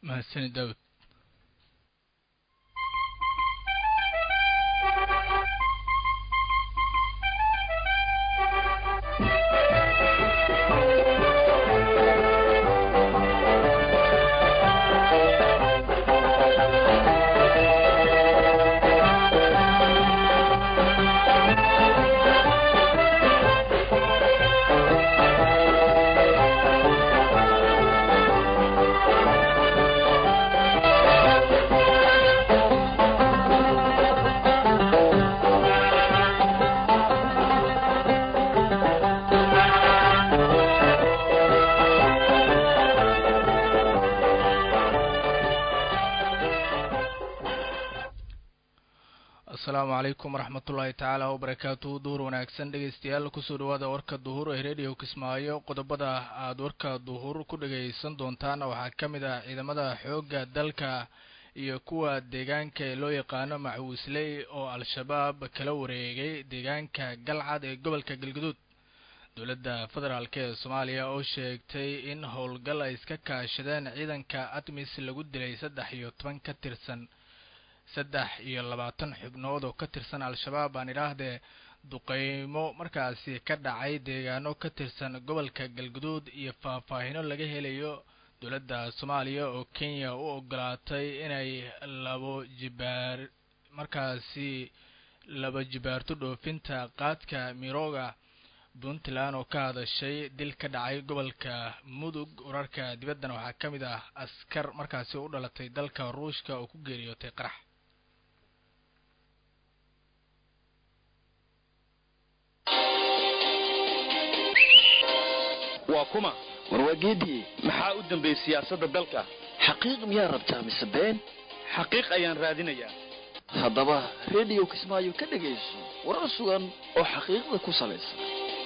mahadsani daawud asalaamu calaykum waraxmatullaahi tacaala wabarakaatuhu duhur wanaagsan dhegeystayaal kusoo dhawaada warka duhur ee radio kismaayo qodobada aada warka duhur ku dhageysan doontaana waxaa ka mid ah ciidamada xoogga dalka iyo kuwa deegaanka ee loo yaqaano macawisley oo al-shabaab kala wareegay deegaanka galcad ee gobolka galguduud dowladda federaalk ee soomaaliya oo sheegtay in howlgal ay iska kaashadeen ciidanka admis lagu dilay saddex iyo toban ka tirsan saddex iyo labaatan xubnood oo ka tirsan al-shabaab aan idhaahdee duqeymo markaasi ka dhacay deegaano ka tirsan gobolka galguduud iyo faahfaahino laga helayo dowladda soomaaliya oo kenya u ogolaatay inay labo jibaar markaasi laba jibaarto dhoofinta qaadka mirooga puntland oo ka hadashay dil ka dhacay gobolka mudug wararka dibaddana waxaa ka mid ah askar markaasi u dhalatay dalka ruushka oo ku geeriyootay qarax waa kuma warwaageediye maxaa u dambeeyey siyaasadda dalka xaqiiq miyaa rabtaa mise been xaqiiq ayaan raadinayaa haddaba rediyo kismaayo ka dhegayso warar sugan oo xaqiiqda ku salaysan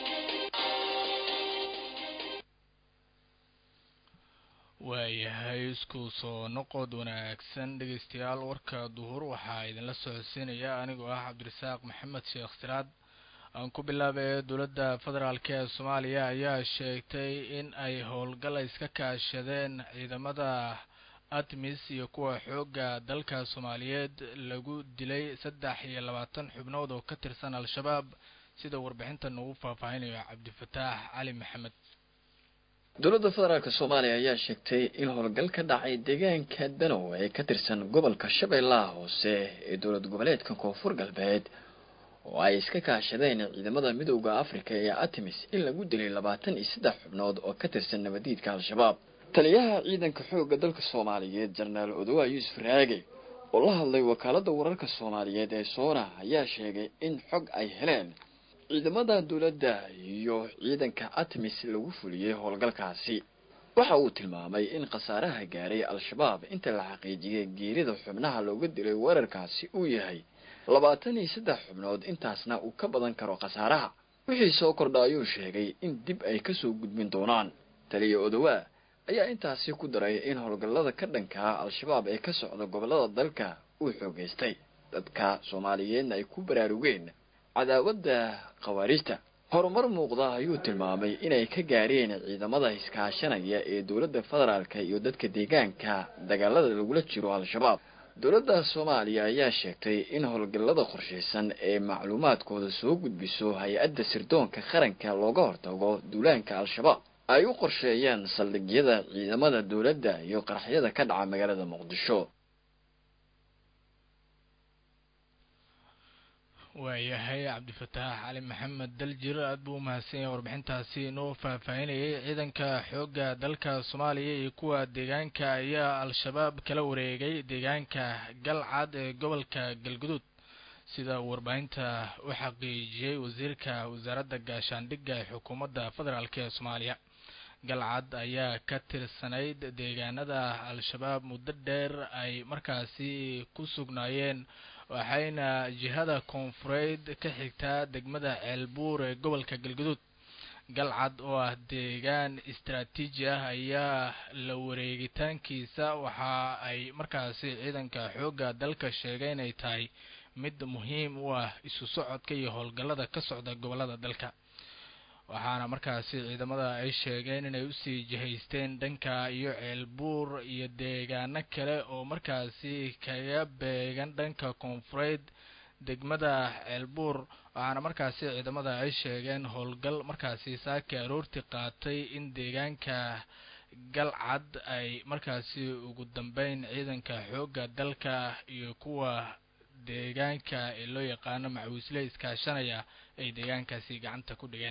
waayahay isku soo noqod wanaagsan dhegeystayaal warka duhur waxaa idinla socodsiinaya anigoo ah cabdirasaaq maxamed sheekh siraad aan ku bilaabay dowladda federaalk ee soomaaliya ayaa sheegtay in ay howlgal iska kaashadeen ciidamada admis iyo kuwa xoogga dalka soomaaliyeed lagu dilay saddex iyo labaatan xubnood oo ka tirsan al-shabaab sida warbixintan ugu faahfaahinayo cabdifataax cali maxamed dowladda federaalk soomaaliya ayaa sheegtay in howlgal ka dhacay deegaanka danow ee ka tirsan gobolka shabeellaha hoose ee dowlad goboleedka koonfur galbeed oo ay iska kaashadeen ciidamada midowda afrika ee atimis in lagu dilay labaatan iyo saddex xubnood oo ka tirsan nabadiidka al-shabaab taliyaha ciidanka xoogga dalka soomaaliyeed jenaraal odowa yuusuf raage oo la hadlay wakaaladda wararka soomaaliyeed ee soona ayaa sheegay in xog ay heleen ciidamada dowladda iyo ciidanka atimis lagu fuliyey howlgalkaasi waxa uu tilmaamay in khasaaraha gaaray al-shabaab inta la xaqiijiyay geerida xubnaha looga dilay weerarkaasi uu yahay labaatan iyo saddex xubnood intaasna uu ka badan karo khasaaraha wixii soo kordha ayuu sheegay in dib ay kasoo gudbin doonaan taliya odowaa ayaa intaasi ku daray in howlgallada ka dhankaa al-shabaab ee ka socda gobollada dalka uu xoogeystay dadka soomaaliyeedna ay ku baraarugeen cadaawadda khawaarijta horumar muuqda ayuu tilmaamay inay ka gaareen ciidamada iskaashanaya ee dowladda federaalka iyo dadka deegaanka dagaalada lagula jiro al-shabaab dowladda soomaaliya ayaa sheegtay in howlgallada qorshaysan ee macluumaadkooda soo gudbiso hay-adda sirdoonka qaranka looga hortago duulaanka al-shabaab ay u qorsheeyaan saldhigyada ciidamada dowladda iyo qaraxyada ka dhaca magaalada muqdisho waayahay cabdifataax cali maxamed daljir aada buu umahadsan yahay warbixintaasi inoo faahfaahinayay ciidanka xoogga dalka soomaaliya iyo kuwa deegaanka ayaa al-shabaab kala wareegay deegaanka galcad ee gobolka galguduud sida warbaahinta u xaqiijiyey wasiirka wasaaradda gaashaandhigga ee xukuumadda federaalk ee soomaaliya galcad ayaa ka tirsanayd deegaanada al-shabaab muddo dheer ay markaasi ku sugnaayeen waxayna jihada koonfureed ka xigtaa degmada ceelbuur ee gobolka galguduud galcad oo ah deegaan istaraatiiji ah ayaa la wareegitaankiisa waxa ay markaasi ciidanka xoogga dalka sheegay inay tahay mid muhiim u ah isu socodka iyo howlgallada ka socda gobolada dalka waxaana markaasi ciidamada ay sheegeen inay usii jihaysteen dhanka iyo ceelbuur iyo deegaano kale oo markaasi kaga beegan dhanka koonfureed degmada ceelbuur waxaana markaasi ciidamada ay sheegeen howlgal markaasi saaki aroorti qaatay in deegaanka galcad ay markaasi ugu dambeyn ciidanka xoogga dalka iyo kuwa deegaanka ee loo yaqaano macawiisle iskaashanaya ay deegaankaasi gacanta ku dhigeen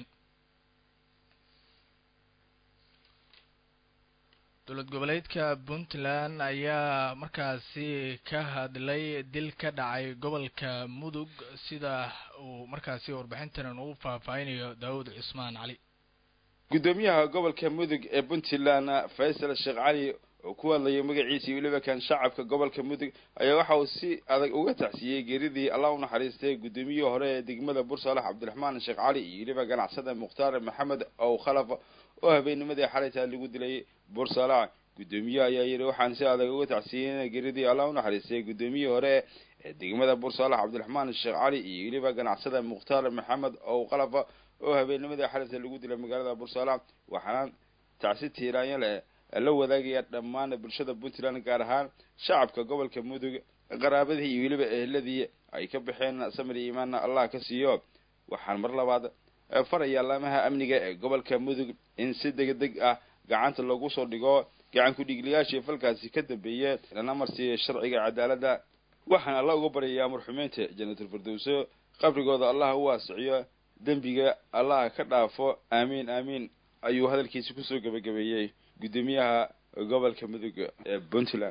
dowlad goboleedka puntland ayaa markaasi ka hadlay dil ka dhacay gobolka mudug sida uu markaasi warbixintan ugu faahfaahinayo daawud cusmaan cali guddoomiyaha gobolka mudug ee puntland faysal sheekh cali oo ku hadlayay magaciisa iyo weliba kan shacabka gobolka mudug ayaa waxa uu si adag uga tacsiyey geeridii allah u naxariistay guddoomiyihii hore ee degmada bursalax cabdiraxmaan sheekh cali iyo weliba ganacsada mukhtaar maxamed ow khalaf oo habeennimadii xalaytaa lagu dilay bursalax guddoomiyaha ayaa yidhi waxaan si adag uga tacsiyey geeridii allah u naxariistay guddoomiyihii hore ee degmada bursalax cabdiraxmaan sheekh cali iyo weliba ganacsada mukhtaar maxamed ow khalaf oo habeennimadii xalayta lagu dilay magaalada bursalax waxaana tacsi tiiraanya leh la wadaagaya dhammaan bulshada puntland gaar ahaan shacabka gobolka mudug qaraabadii iyo weliba eheladii ay ka baxeen samir iyo imaanna allah ka siiyo waxaan mar labaad faraya laamaha amniga ee gobolka mudug in si degdeg ah gacanta lagu soo dhigo gacan ku-dhiiglayaashii falkaasi ka dambeeye lana marsiiyo sharciga cadaaladda waxaan alla uga baryayaa marxumeynta janatul firdowso qabrigooda allah u waasiciyo dembiga allah ka dhaafo aamiin aamiin ayuu hadalkiisi kusoo gebagabeeyey guddoomiyaha gobolka mudug ee puntland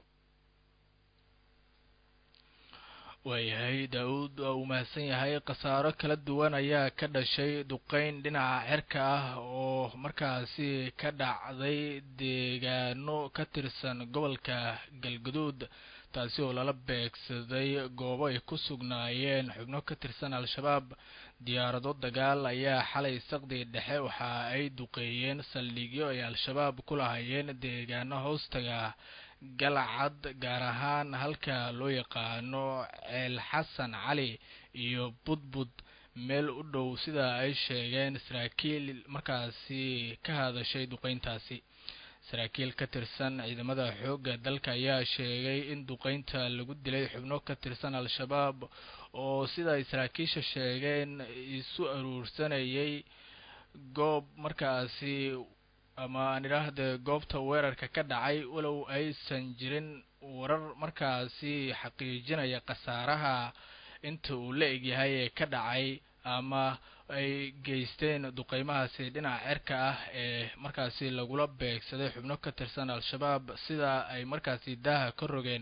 waayahay daa-uud waa uu mahadsan yahay khasaaro kala duwan ayaa ka dhashay duqeyn dhinaca xerka ah oo markaasi ka dhacday deegaano ka tirsan gobolka galguduud taasi oo lala beegsaday goobo ay ku sugnaayeen xubno ka tirsan al-shabaab diyaarado dagaal ayaa xalay saqdi dhexe waxa ay duqeeyeen saldhigyo ay al-shabaab ku lahayeen deegaano hoostaga galcad gaar ahaan halka loo yaqaano ceel xasan cali iyo budbud meel u dhow sida ay sheegeen saraakiil markaasi ka hadashay duqeyntaasi saraakiil ka tirsan ciidamada xoogga dalka ayaa sheegay in duqeynta lagu dilay xubno ka tirsan al-shabaab oo sida ay saraakiisha sheegeen isu aruursanayay goob markaasi ama aan idhaahde goobta weerarka ka dhacay walow aysan jirin warar markaasi xaqiijinaya khasaaraha inta uu la egyahay ee ka dhacay ama ay geysteen duqeymahaasi dhinaca cerka ah ee markaasi lagula beegsaday xubno ka tirsan al-shabaab sida ay markaasi daaha ka rogeen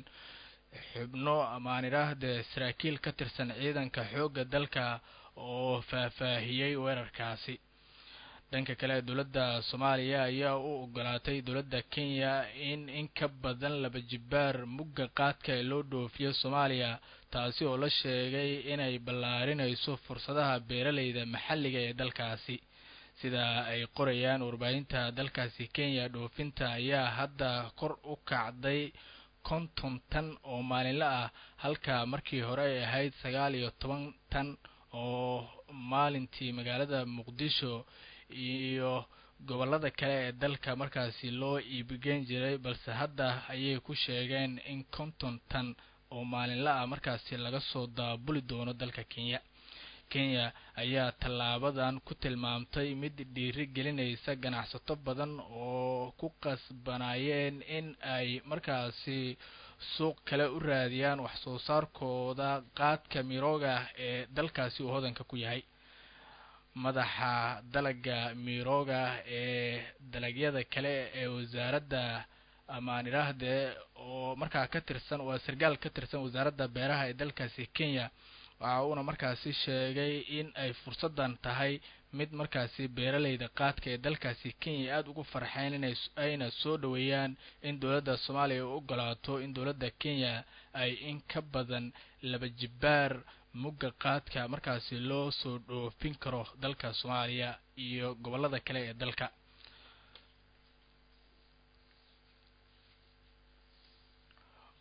xubno ama aan idhaahde saraakiil ka tirsan ciidanka xoogga dalka oo faahfaahiyey weerarkaasi dhanka kale dowladda soomaaliya ayaa u ogolaatay dowladda kenya in in ka badan laba jibbaar mugga qaadka ee loo dhoofiyo soomaaliya taasi oo la sheegay inay ballaarinayso fursadaha beeraleyda maxalliga ee dalkaasi sida ay qorayaan warbaahinta dalkaasi kenya dhoofinta ayaa hadda kor u kacday konton tan oo maalinle ah halka markii hore ay ahayd sagaal iyo toban tan oo maalintii magaalada muqdisho iyo gobollada kale ee dalka markaasi loo iibgeyn jiray balse hadda ayay ku sheegeen in konton tan oo maalinla ah markaasi laga soo daabuli doono dalka kenya kenya ayaa tallaabadan ku tilmaamtay mid dhiiri gelinaysa ganacsato badan oo ku qasbanayeen in ay markaasi suuq kale u raadiyaan wax soo saarkooda qaadka mirooga ee dalkaasi uu hodanka ku yahay madaxa dalaga mirooga ee dalagyada kale ee wasaaradda amaan idhaahde oo markaa ka tirsan waa sargaal ka tirsan wasaaradda beeraha ee dalkaasi kenya waxa uuna markaasi sheegay in ay fursaddan tahay mid markaasi beeraleyda qaadka ee dalkaasi kenya aada ugu farxeen inay ayna soo dhaweeyaan in dowladda soomaaliya u ogolaato in dowladda kenya ay in ka badan laba jibbaar mugga qaadka markaasi loo soo dhoofin karo dalka soomaaliya iyo gobollada kale ee dalka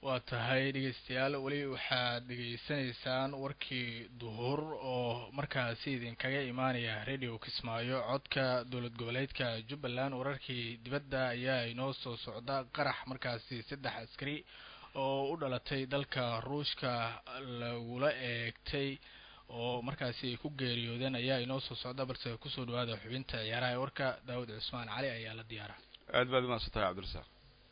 waa tahay dhegeystayaal weli waxaad dhegeysanaysaan warkii duhur oo markaasi idinkaga imaanaya radio kismaayo codka dowlad goboleedka jubbaland wararkii dibadda ayaa inoo soo socda qarax markaasi saddex askari oo u dhalatay dalka ruushka lagula eegtay oo markaasi ay ku geeriyoodeen ayaa inoo soo socda balse kusoo dhawaada xubinta ciyaaraha ee warka daawud cusmaan cali ayaa la diyaara aad baad umaasan tahay cabdirasaaq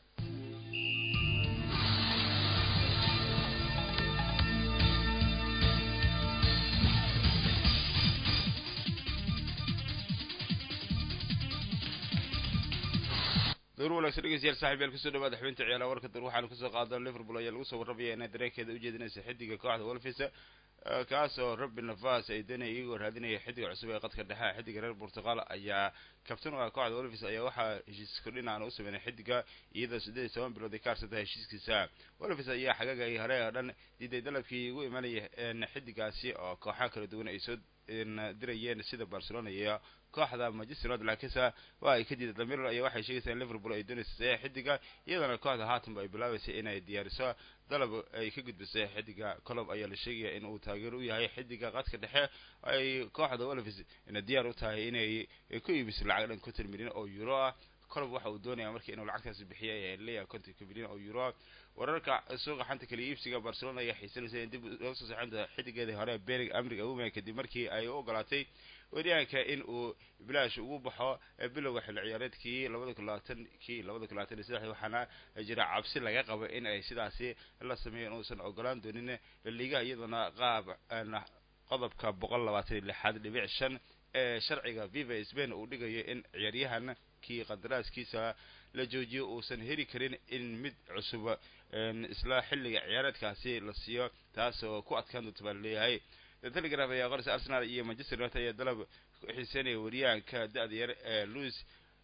door wanaagsan dhegeystayaal saaxib yaal kusoo dhawaada xubinta ciyaalaha warka dur waxaanu kasoo qaadana liverpool ayaa lagu soo warramaya inay dareenkeeda ujeedinaysa xidiga kooxda wolfis kaas oo robin navas ay doonaya iyagoo raadinaya xidiga cusub ee qadka dhexe xidiga reer portugal ayaa kabtan u ah kooxda wolfis ayaa waxaa heshiis kordhin aan u sameynay xidiga iyadoo siddeed iyo toban bilood ay ka harsantahay heshiiskiisa wolfis ayaa xagagay hore oo dhan diiday dalabkii ugu imanaya xidigaasi oo kooxaha kala duwan ay soo dirayeen sida barcelona iyo kooxda manchester united laakiinse waa ay ka diiday damirl ayaa waxay sheegaysaa in liverpool ay doonaysa saxiix xidiga iyadana kooxda haatanba ay bilaabaysay inay diyaariso dalab ay ka gudbisay xidiga colob ayaa la sheegaya in uu taageero u yahay xidiga qadka dhexe ay kooxda wolves ina diyaar u tahay inay ku iibiso lacag dhan konton milyan oo euro ah colob waxa uu doonaya markii inuu lacagtaasi bixiya ayaa leeyahay kontonka milyan oo euro wararka suuqa xanta kaliya iibsiga barcelona ayaa xiisanaysa in dib loo soo saxanta xidigeedii hore berig amrig awume kadib markii ay u ogolaatay weriyaanka in uu bilaash ugu baxo bilowga xilli ciyaareedkii labada kun labaatankii labada kun labaatan iyo saddex waxaana jira cabsi laga qabo in ay sidaasi la sameeyo inuusan ogolaan doonin liigaha iyadana qaab qodobka boqol labaatan iyo lixaad dhibic shan ee sharciga viva spain uu dhigayo in ciyaaryahan kii qandaraaskiisa la joojiyo uusan heli karin in mid cusub isla xilliga ciyaareedkaasi la siiyo taas oo ku adkaan doonta baa laleeyahay telegraph ayaa qoraysa arsenal iyo manchester united ayaa dalab ku xiiseynaya wariyahanka da-da yar ee louis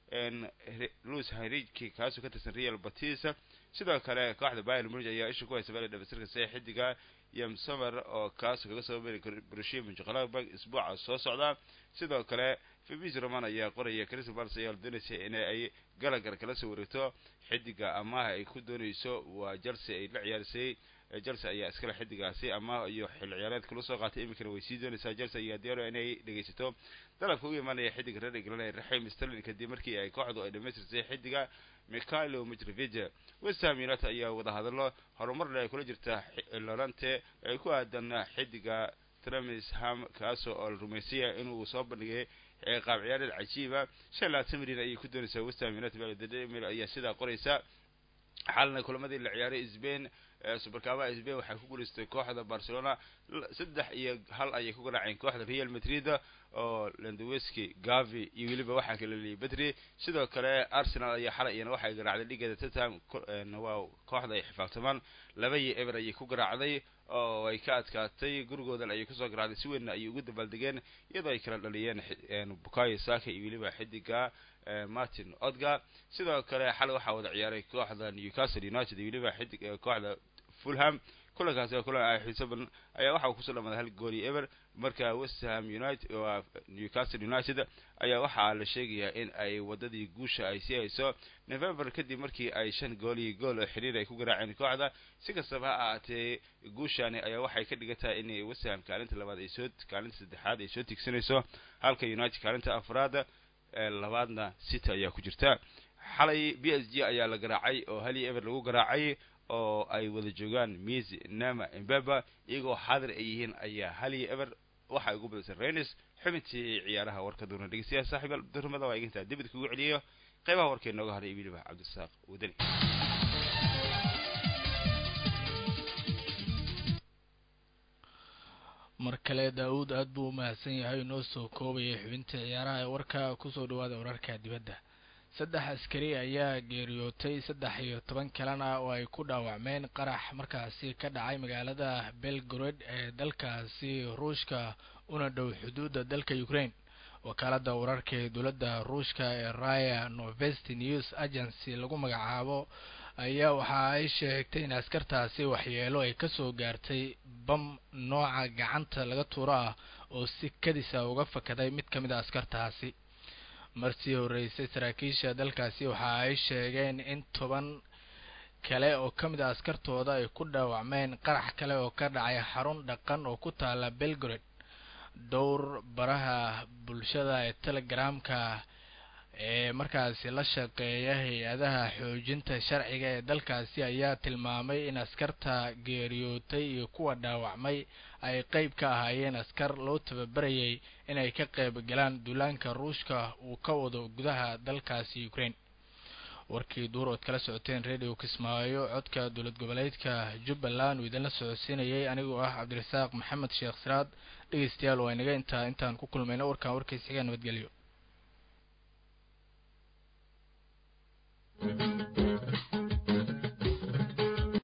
louis henriki kaasoo ka tirsan real batis sidoo kale kooxda bayern munich ayaa isha ku haysa bale dhamaystirka saxiix xidiga yam somer oo kaasoo kaga soo mari borussia mönchengladbach isbuuca soo socda sidoo kale fabis roman ayaa qoraya crystal palace ayaa la doonaysa in ay galagar kala soo wareegto xidiga amaha ay ku doonayso waa chelsea ay la ciyaarisay chelsea ayaa iskale xidigaasi ama iyo xilli ciyaareedka la soo qaatay iminkana way sii doonaysaa chelsea ayaa diyaaro inay dhegaysato dalabka ugu imaanaya xidiga reer england ee raxim sterling kadib markii ay kooxdu ay dhamaystirtay xidiga mikhailo mitrovic west ham united ayaa wadahadallo horumar leh ay kula jirta lorante ay ku aadan xidiga tramisham kaasoo oo la rumaysaya inuu soo bandhigay qaab ciyaareed cajiiba shan labaatan milyan ayay ku doonaysaa west ham united baldemil ayaa sidaa qoraysa xalna kulamadii la ciyaaray sbain superkaabaha sbain waxay ku guulaystay kooxda barcelona saddex iyo hal ayay ku garaaceen kooxda real madrid oo landaweski gavi iyo weliba waxaa kala liyay bedri sidoo kale arsenal ayaa xalay iyana waxay garaacday dhigeeda tottenham waa kooxda ay xifaabtamaan laba iyo eber ayay ku garaacday oo ay ka adkaatay gurigoodan ayay kusoo garaacday si weynna ayay ugu dabaaldegeen iyadoo ay kala dhaliyeen bukayo saka iyo weliba xidiga martin odga sidoo kale xalay waxaa wada ciyaaray kooxda newcastle united iyo weliba xidig kooxda fulham kulankaasi oo kulan ay xiiso badan ayaa waxa uu kusoo dhamaaday hal gool iyo eber marka west ham united waa newcastle united ayaa waxaa la sheegayaa in ay wadadii guusha ay sii hayso november kadib markii ay shan gool iyo gool oo xiriir ay ku garaaceen kooxda si kastaba ha ahaatee guushani ayaa waxay ka dhigan tahay in west ham kaalinta labaad ay soo kaalinta saddexaad ay soo tigsanayso halka united kaalinta afraad labaadna city ayaa ku jirta xalay b s g ayaa la garaacay oo hal iyo eber lagu garaacay oo ay wada joogaan mis nama embeba iyagoo xaadir ay yihiin ayaa hal iyo eber waxa ugu badisay renis xubintii ciyaaraha warka duuna dhegeystayaal saaxiibaal durmada waa igintaa dibid kugu celiyo qeybaha warkee nooga haray weliba cabdirasaaq wadani mar kale daa-uud aada buu umahadsan yahay inoo soo koobayay xubinta ciyaaraha ee warka kusoo dhawaada wararka dibadda saddex askari ayaa geeriyootay saddex iyo toban kalena oo ay ku dhaawacmeen qarax markaasi ka dhacay magaalada belgrade ee dalkaasi ruushka una dhow xuduudda dalka ukraine wakaalada wararka ee dowladda ruushka ee raya novesti news agency lagu magacaabo ayaa waxa ay sheegtay in askartaasi waxyeelo ay kasoo gaartay bam nooca gacanta laga tuuro ah oo si kadisa uga fakaday mid ka mid a askartaasi marsii horeysay saraakiisha dalkaasi waxa ay sheegeen in toban kale oo ka mid a askartooda ay ku dhaawacmeen qarax kale oo ka dhacay xarun dhaqan oo ku taala belgrade dhowr baraha bulshada ee telegramka ee markaasi la shaqeeya hay-adaha xoojinta sharciga ee dalkaasi ayaa tilmaamay in askarta geeriyootay iyo kuwa dhaawacmay ay qeyb ka ahaayeen askar loo tababarayay inay ka qeyb galaan duulaanka ruushka uu ka wado gudaha dalkaasi ukraine warkii duur ood kala socoteen radio kismaayo codka dowlad goboleedka jubbaland uu idinla socodsiinayay anigoo ah cabdirasaaq maxamed sheekh siraad dhegeystayaal waa inaga intaa intaan ku kulmayno warkaan warkiis xiga nabadgelyo